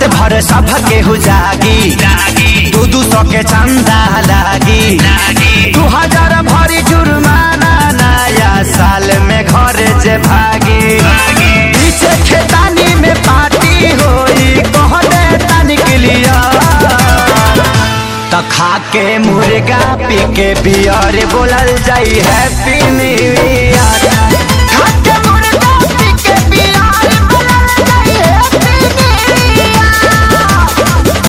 रात भर सब के हो जागी दू दू सौ के चंदा लागी दू हजार भरी जुर्माना नया साल में घर जे भागी पीछे खेतानी में पार्टी होई कहने तनिक लिया त खा के मुर्गा पी के बियर बोलल जाई हैप्पी न्यू